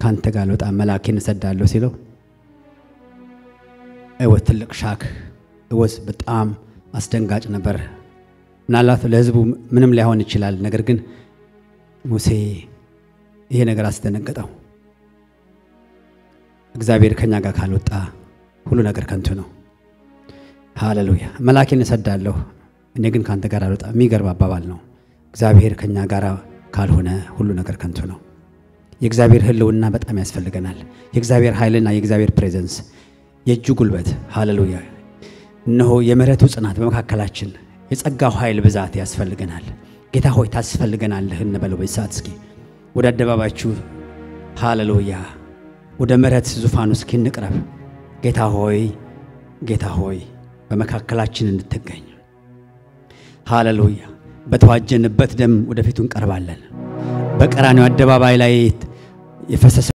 ከአንተ ጋር ልወጣ መላኬን እሰዳለሁ ሲለው እወት ትልቅ ሻክ እወዝ በጣም አስደንጋጭ ነበር። ምናልባት ለሕዝቡ ምንም ላይሆን ይችላል። ነገር ግን ሙሴ ይሄ ነገር አስደነገጠው። እግዚአብሔር ከኛ ጋር ካልወጣ ሁሉ ነገር ከንቱ ነው። ሃሌሉያ። መላኬን እሰዳለሁ እኔ ግን ከአንተ ጋር አልወጣ። የሚገርም አባባል ነው። እግዚአብሔር ከኛ ጋር ካልሆነ ሁሉ ነገር ከንቱ ነው። የእግዚአብሔር ሕልውና በጣም ያስፈልገናል። የእግዚአብሔር ኃይልና የእግዚአብሔር ፕሬዘንስ፣ የእጁ ጉልበት። ሃሌሉያ። እነሆ የምሕረቱ ጽናት በመካከላችን፣ የጸጋው ኃይል ብዛት ያስፈልገናል። ጌታ ሆይ ታስፈልገናለህ እንበለው በዚህ ሰዓት እስኪ ወደ አደባባችሁ ሃሌሉያ ወደ ምሕረት ዙፋኑ እስኪ እንቅረብ። ጌታ ሆይ ጌታ ሆይ በመካከላችን እንድትገኝ ሃሌሉያ። በተዋጀንበት ደም ወደፊቱ እንቀርባለን። በቀራንዮ አደባባይ ላይ የፈሰሰ